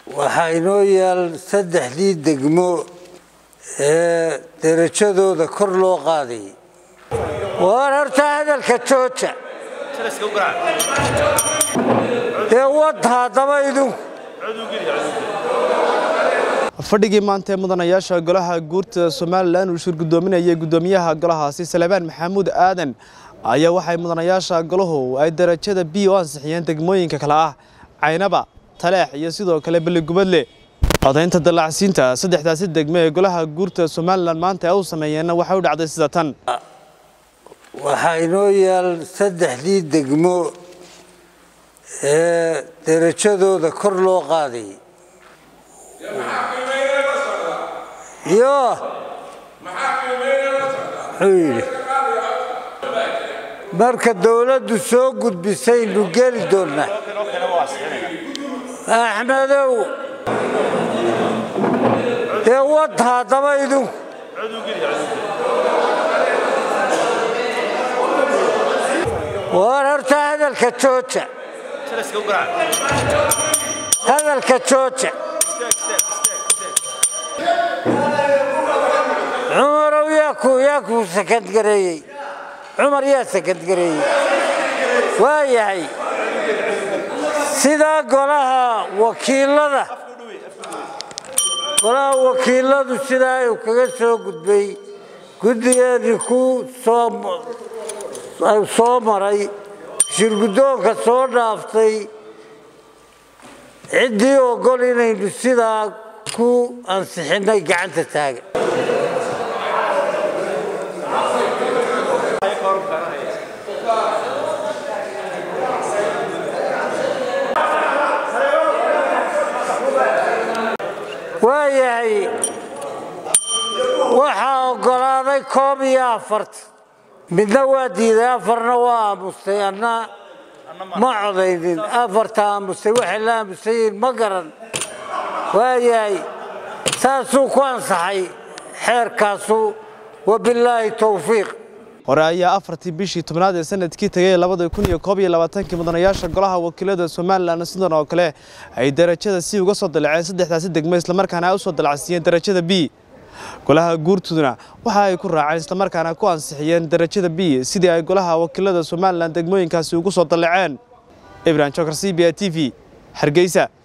waxaa inoo yaal saddexdii degmo ee derajadooda kor loo qaadayay waar horta hadalka jooja dee wad haddaba idinku fadhigii maanta ee mudanayaasha golaha guurta somalilan uu shir gudoominayay gudoomiyaha golahaasi salebaan maxamuud aadan ayaa waxay mudanayaasha golahu ay darajada b u ansixiyeen degmooyinka kale ah caynaba taleex iyo sidoo kale beligubadle codaynta dallacsiinta saddexdaasi degmo ee golaha guurta somalilan maanta ay u sameeyeenna waxay u dhacday sida tan waxaa inoo yaal saddexdii degmo ee derajadooda kor loo qaadayay yo muxuu yidhi marka dowladdu soo gudbisaynu geli doonnaa axmedow dee wad haddaba idinku waar horta hadalka jooja hadalka jooja cumarow yaa ku yaa kuu sakadgareeyey cumar yaa sakadgareeyey waa yahay sidaa golaha wakiilada golaha wakiiladu sidaa uu kaga soo gudbay guddigeedii ku soo soo maray shirguddoonka soo dhaaftay ciddii ogol inaynu sidaa ku ansixinnay gacanta taaga waayahay waxaa oggolaaday koob iyo afarta midna waa diiday afarna waa aamustay anna ma codaynin afarta aamustay waxay la aamusayiin ma garan waayahay saasuu ku ansaxay xeerkaasu wabilaahi towfiiq hore ayaa afartii bishii tobnaad ee sanadkii tegay labada kun iyo koob iyo labaatankii mudanayaasha golaha wakiilada somalilan sidan oo kale ay darajada si uga soo dalaceen saddexdaasi degmo islamarkaana ay u soo dalacsiiyeen darajada b golaha guurtuduna waxa ay ku raaceen islamarkaana ku ansixiyeen darajada b sidii ay golaha wakiilada somalilan degmooyinkaasi ugu soo dalaceen ibrahim jokar c b a t v hargeysa